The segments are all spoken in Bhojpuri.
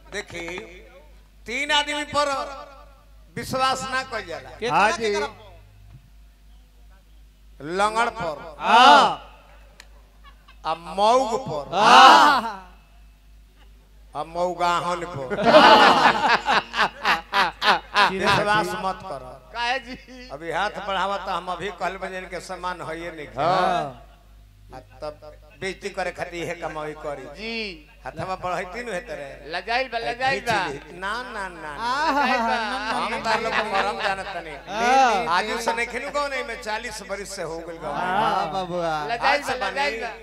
देखी तीन आदमी पर विश्वास ना कर जाला हाँ जी लंगड़ पर हाँ आ मऊग पर आ मऊगाहन पर विश्वास मत कर काहे जी अभी हाथ बढ़ावा तो हम अभी कहल बजन के समान होइए नहीं हाँ आ तब बेइज्जती करे खातिर हे कमाई करी जी हथवा बढ़ैती न हेते रे लजाइल बा लजाइल बा ना ना ना लजाइल बा। हम तार लोग को मरम जानत नहीं हाँ। आज से नहीं खेलू कौन नहीं मैं 40 बरिस से हो गेल गाँव में। हाँ बाबुआ लजाइल आज से बा लजाइल बनी। बा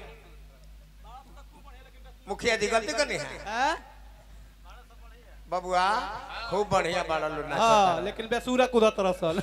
मुखिया जी गलती करनी है बबुआ खूब बढ़िया बाड़ा लो हाँ नाचता लेकिन बेसूरा कूदत रसल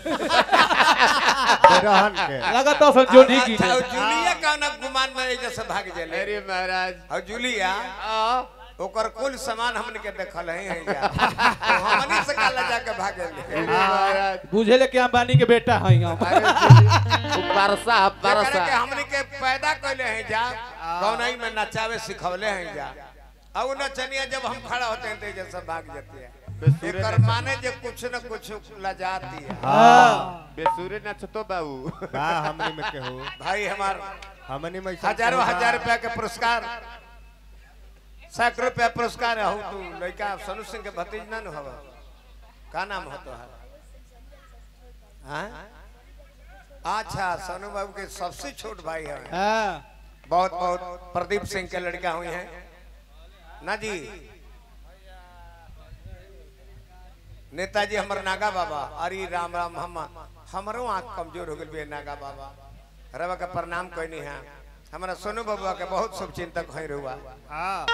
रहन के लगत असल जो ठीक ही अच्छा, और जूलिया का ना गुमान में एजे से भाग जले अरे महाराज और जूलिया आ ओकर कुल सामान हमन के देखल है है जा तो हमनी से काला जाके भागे अरे महाराज बुझे ले कि अंबानी के बेटा है हम अरे जी, उ बरसा जेकरा बरसा के हमनी के पैदा कइले हैं जा कौनई में नचावे सिखवले हैं जा अब वो नचनिया जब हम खड़ा होते हैं तो एजे से भाग जाती है बेसुरे एकर नच- माने जे कुछ न कुछ लजाती है हाँ बेसुरे नचतो बाबू बा हमनी में केहू भाई हमार हमनी में ऐसा हजारों केहू बा। हजार रुपया के पुरस्कार सैकड़ों रुपया पुरस्कार है तू लड़का सनु सिंह के भतीज ना न हवा का नाम हो तो अच्छा सोनू बाबू के सबसे छोट भाई है हाँ बहुत बहुत प्रदीप सिंह के लड़का हुई हैं ना जी नेताजी हमर नागा बाबा अरे राम राम हम हमरो आंख कमजोर हो गई नागा बाबा रवा के प्रणाम कहनी है हमारा सोनू बाबुआ के बहुत शुभ चिंतक है रुआ हाँ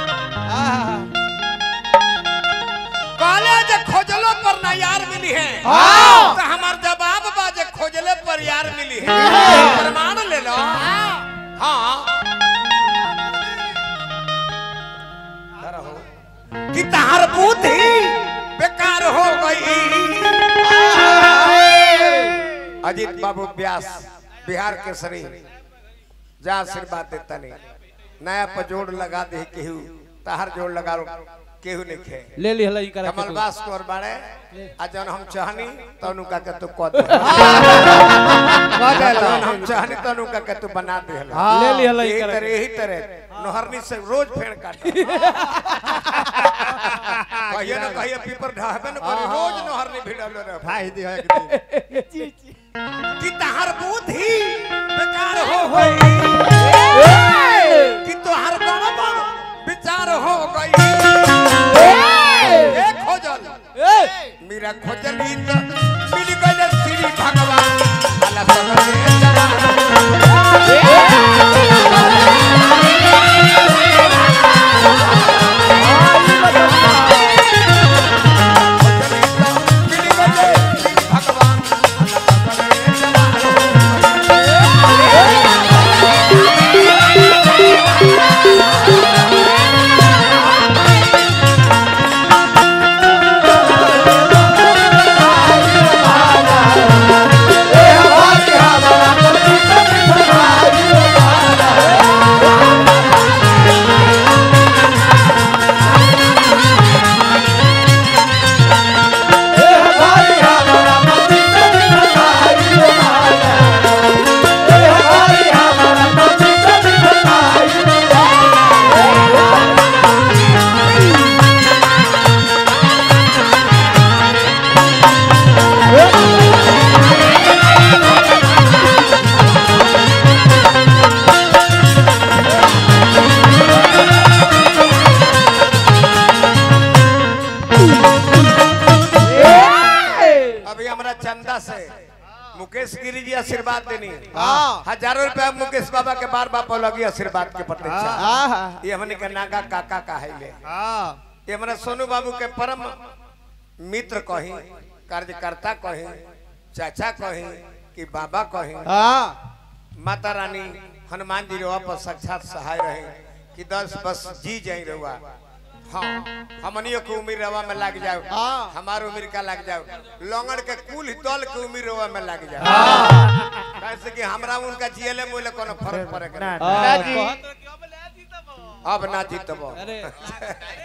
कॉलेज खोजलो पर ना यार मिली है तो हमार जवाब बा जे खोजले पर यार मिली है प्रमाण ले लो हाँ डरा हो कि तार बुद्धि बेकार हो गई अजीत बाबू व्यास बिहार के सरी जा आशीर्वाद देता नहीं नया पर जोड़ लगा दे केहू ताहर जोड़ लगा लो केहू नहीं खे ले ली हला इनका कमल बास तोर बाड़े आ जौन हम चाहनी तनु का के तू कद जौन हम चाहनी तनु का के तू बना दे ले ली हला यही इनका तरह यही तरह नोहरनी से रोज फेड़ काट कहिए ना कहिए पीपर ढाबे न करी रोज नोहरनी भिड़ल रहे भाई दी है एक दिन कि तहार बुद्धि बेकार हो गई कि तोहार बड़ा विचार हो गई ए खोजल मेरा खोजली तो मिल गए श्री भगवान अल्लाह सगरे जवान खोजली तो मिल गए श्री भगवान अल्लाह सगरे जवान अभी हमारा चंदा से मुकेश गिरी जी आशीर्वाद देनी हजारों रुपया मुकेश बाबा के बार बाप लगी आशीर्वाद के प्रतीक्षा ये हमने के नागा काका का है ले हाँ ये हमारा सोनू बाबू के परम मित्र कही कार्यकर्ता कही चाचा कही कि बाबा कही हाँ माता रानी हनुमान जी रवा पर साक्षात सहाय रहे कि दस बस जी जाई रहुआ हाँ हमनियों के उम्र रवा में लग जाओ हाँ। हमार उम्र का लग जाओ लंगड़ के कुल दल के उम्र रवा में लग जाओ कैसे कि हमरा उनका जियले मुले कोनो फर्क पड़े के नहीं। हाँ, जी। कहत रहे कि अब ले जीतब। अब ना जीतब अरे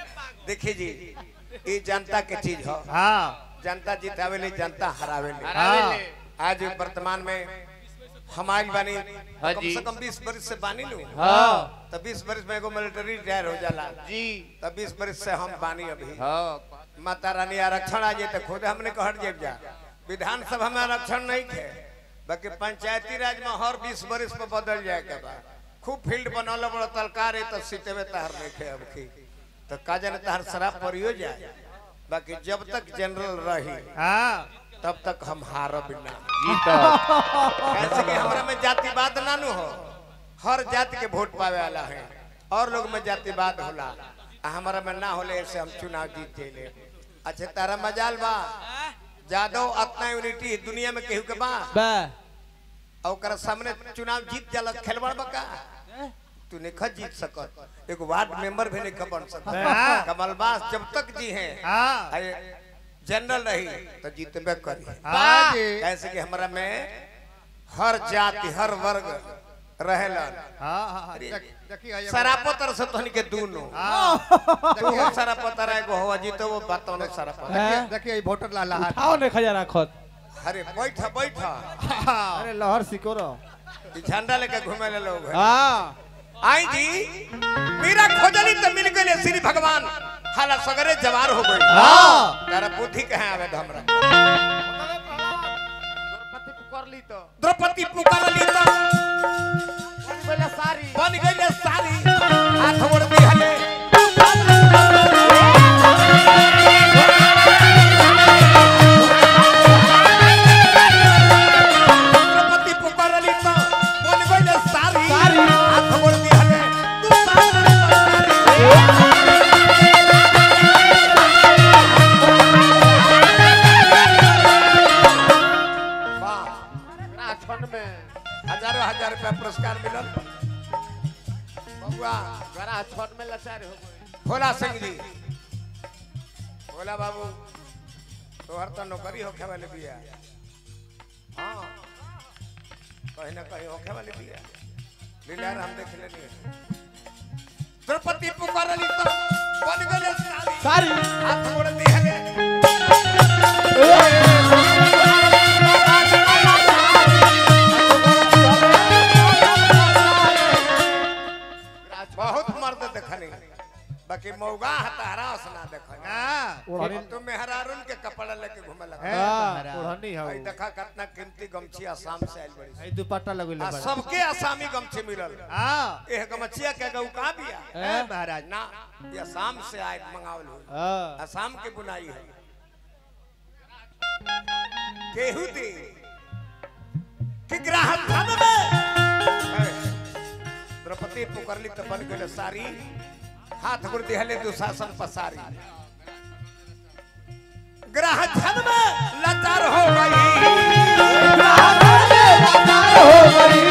देखिए जी ये जनता के चीज हो हाँ जनता जितावेले जनता हरावेले हरावेले। आज वर्तमान में हमारी बानी हाँ कम जी। से कम बीस बरस से बानी लू हाँ तो बीस बरस में एगो मिलिट्री रिटायर हो जाला जी तो बीस बरस से हम बानी अभी हाँ माता रानी आरक्षण आ जाए तो खुद हमने कहट जेब जा विधानसभा में आरक्षण नहीं थे बाकी पंचायती राज में हर बीस बरस में बदल जाए के बाद खूब फील्ड बनौल बड़ा तलकार है तो सीटे में तहर नहीं थे अब की तो का जाने तहर शराब परियो जाए बाकी जब तक जनरल रही हाँ तब तक हम हारब ना जी तो कैसे कि हमरा में जातिवाद ना नु हो हर जाति के वोट पावे वाला है और लोग में जातिवाद होला आ हमारा में ना होले ऐसे हम चुनाव जीत जेले अच्छा तारा मजाल बा जादव अतना यूनिटी दुनिया में केहू के बा बा और ओकरा सामने चुनाव जीत जाला खेलवाड़ बका तू नहीं खा जीत सकत एक वार्ड मेंबर भी नहीं बन सकत हाँ। कमलबास जब तक जी हैं हाँ आए जनरल रही तो जीतबे करी हाँ जी कैसे कि हमरा में हर जाति हर वर्ग रहेलन हाँ हाँ हाँ देख- देखिए ये- सरापतर से तोहनी के दूनो हाँ तू हो सरापतर है को हो जीतो वो बातों ने सरापतर देखिए देखिए ये वोटर लाला हाथ उठाओ ने खजा राखत अरे बैठ बैठ हाँ अरे लहर सिको रो ई झंडा लेके घूमे ले लोग हैं। हां आई जी मेरा खोजली तो मिल गए श्री भगवान हाला सगरे जवार हो गई हाँ। तारा बुद्धि कहे आवे तो हमरा द्रौपदी पुकार ली तो द्रौपदी पुकारली तो बन गइला सारी बन गई सारी हाथ गोड़ दिहले द्रौपदी पुकारली तो बन गई सारी हाथ गोड़ दिहले तू सारी वाह राक्षण में हजारों हजार रुपया पुरस्कार मिलल बबुआ गरा छठ में लाचार हो गए भोला सिंह जी भोला बाबू तोहर तो नौकरी होखे वाली बिया हाँ कहीं ना कहीं होखे वाली बिया लीला हम देख लेनी द्रौपदी पुकारली तो बन गए सारी सारी हाथ मोड़ दिहले बहुत मर्द देखनी बाकी मौगा हतारा असना देखनी हाँ ओढ़नी तुम मेहरारून के कपड़ा लेके घूमे लगा है हाँ, तुम्हारा। ओढ़नी है आई देखा कितना कीमती गमछी आसाम से आइल बड़ी आई दुपट्टा लगले आ बड़ा सबके आसामी गमछी मिलल हाँ एह गमछिया के गऊ कहां बिया है महाराज ना ये आसाम से आए मंगावल हुई हां आसाम के बुनाई है केहू दी कि ग्राहक धन में है। द्रौपदी पुकरली तो बन गए सारी हाथ गुड़ दिहले दुशासन पसारी ग्राहक धन में लाचार हो गई हो गई